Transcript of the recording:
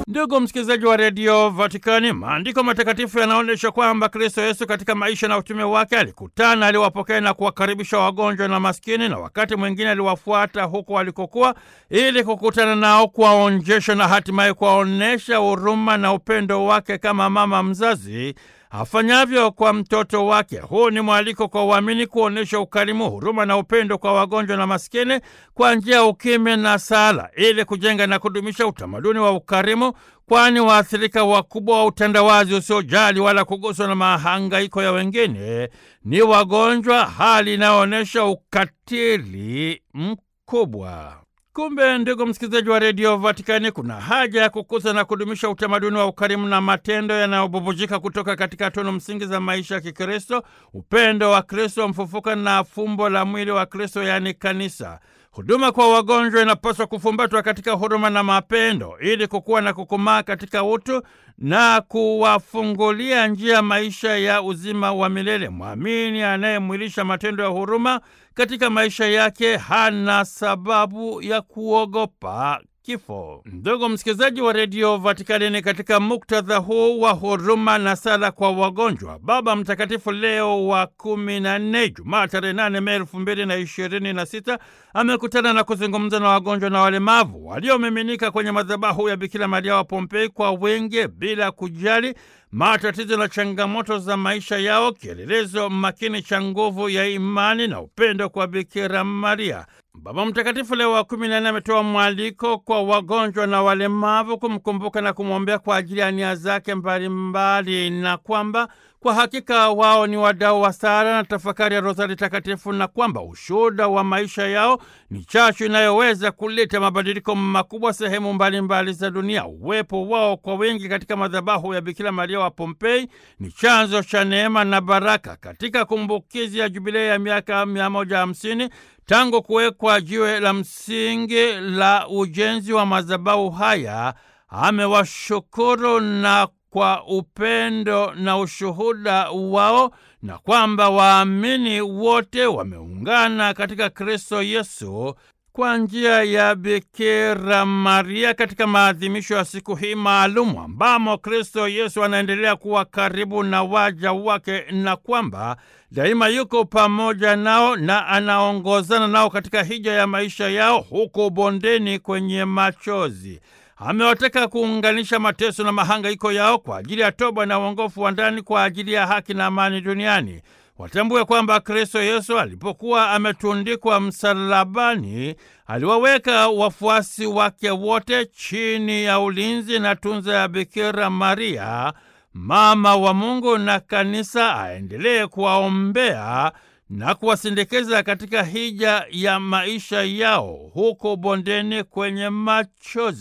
Ndugu msikilizaji wa redio Vatikani, maandiko matakatifu yanaonyesha kwamba Kristo Yesu katika maisha na utume wake alikutana, aliwapokea na kuwakaribisha wagonjwa na maskini, na wakati mwingine aliwafuata huko walikokuwa ili kukutana nao, kuwaonjesha na hatimaye kuwaonyesha huruma na upendo wake kama mama mzazi afanyavyo kwa mtoto wake. Huu ni mwaliko kwa waamini kuonyesha ukarimu, huruma na upendo kwa wagonjwa na maskini kwa njia ya ukimya na sala, ili kujenga na kudumisha utamaduni wa ukarimu, kwani waathirika wakubwa wa utandawazi usiojali wala kuguswa na mahangaiko ya wengine ni wagonjwa, hali inayoonyesha ukatili mkubwa. Kumbe ndugu msikilizaji wa redio Vatikani, kuna haja ya kukuza na kudumisha utamaduni wa ukarimu na matendo yanayobubujika kutoka katika tunu msingi za maisha ya Kikristo, upendo wa Kristo mfufuka na fumbo la mwili wa Kristo, yaani kanisa. Huduma kwa wagonjwa inapaswa kufumbatwa katika huruma na mapendo ili kukuwa na kukomaa katika utu na kuwafungulia njia maisha ya uzima wa milele. Mwamini anayemwilisha matendo ya huruma katika maisha yake hana sababu ya kuogopa kifo. Ndugu msikilizaji wa redio Vatikani, ni katika muktadha huu wa huruma na sala kwa wagonjwa, Baba Mtakatifu Leo wa kumi na nne, Jumaa tarehe nane Mei elfu mbili na ishirini na sita amekutana na kuzungumza na wagonjwa na walemavu waliomiminika kwenye madhabahu ya Bikira Maria wa Pompei kwa wingi bila kujali matatizo na changamoto za maisha yao, kielelezo makini cha nguvu ya imani na upendo kwa Bikira Maria. Baba Mtakatifu Leo wa kumi na nne ametoa mwaliko kwa wagonjwa na walemavu kumkumbuka na kumwombea kwa ajili ya nia zake mbalimbali, na kwamba kwa hakika wao ni wadau wa sala na tafakari ya Rozari Takatifu, na kwamba ushuhuda wa maisha yao ni chachu inayoweza kuleta mabadiliko makubwa sehemu mbalimbali mbali za dunia. Uwepo wao kwa wingi katika madhabahu ya Bikira Maria wa Pompei ni chanzo cha neema na baraka. Katika kumbukizi ya jubilei ya miaka 150 tangu kuwekwa jiwe la msingi la ujenzi wa madhabahu haya, amewashukuru na kwa upendo na ushuhuda wao na kwamba waamini wote wameungana katika Kristo Yesu kwa njia ya Bikira Maria katika maadhimisho ya siku hii maalumu ambamo Kristo Yesu anaendelea kuwa karibu na waja wake na kwamba daima yuko pamoja nao na anaongozana nao katika hija ya maisha yao huko bondeni kwenye machozi. Amewataka kuunganisha mateso na mahangaiko yao kwa ajili ya toba na uongofu wa ndani kwa ajili ya haki na amani duniani. Watambue kwamba Kristo Yesu alipokuwa ametundikwa msalabani, aliwaweka wafuasi wake wote chini ya ulinzi na tunza ya Bikira Maria, mama wa Mungu, na kanisa aendelee kuwaombea na kuwasindikiza katika hija ya maisha yao huko bondeni kwenye machozi.